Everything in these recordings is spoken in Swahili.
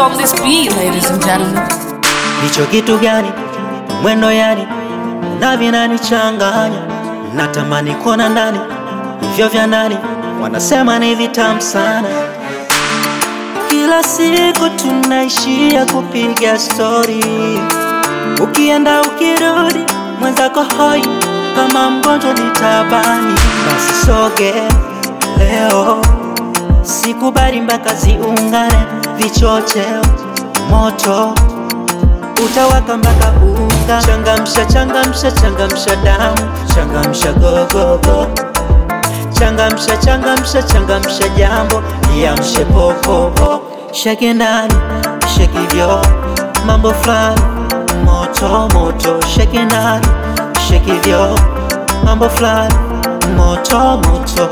on this beat, ladies and gentlemen. Hicho kitu gani? Mwendo yani na vinanichanganya, natamani kuona ndani hivyo vya nani, wanasema ni vitamu sana. Kila siku tunaishia kupiga stori, ukienda ukirudi, mwenzako hoi kama mgonjwa ni tabani. Basi soge leo, sikubali mpaka ziungane, vichocheo moto utawaka mpaka unga. Changamsha, changamsha, changamsha damu, changamsha gogogo, changamsha, changamsha, changamsha jambo, liamshe popopo, shake ndani, shake hivyo, mambo fulani moto moto, shake ndani, shake hivyo, mambo fulani moto moto,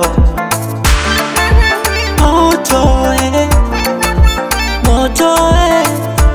moto eh, moto eh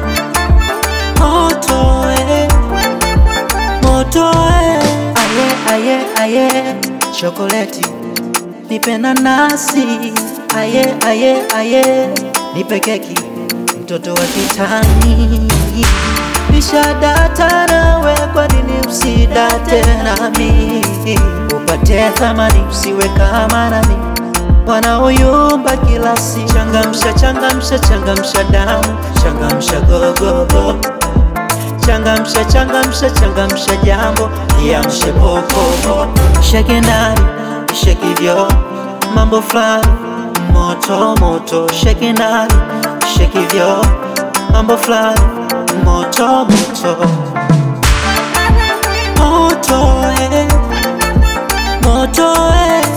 moto eh, moto eh. Aye, aye, aye, chokoleti nipe nanasi, aye, aye, aye, nipe keki, mtoto wa kitani. Nishadata nawe, kwa nini usidate nami? Upate thamani, usiwe kama nami wanaoyumba kila siku. Changamsha, changamsha, changamsha damu, changamsha gogogo changamsha changamsha changamsha jambo liamshe popopo shake ndani shake hivyo mambo fulani moto moto shake ndani shake hivyo mambo fulani moto moto moto eh, moto eh,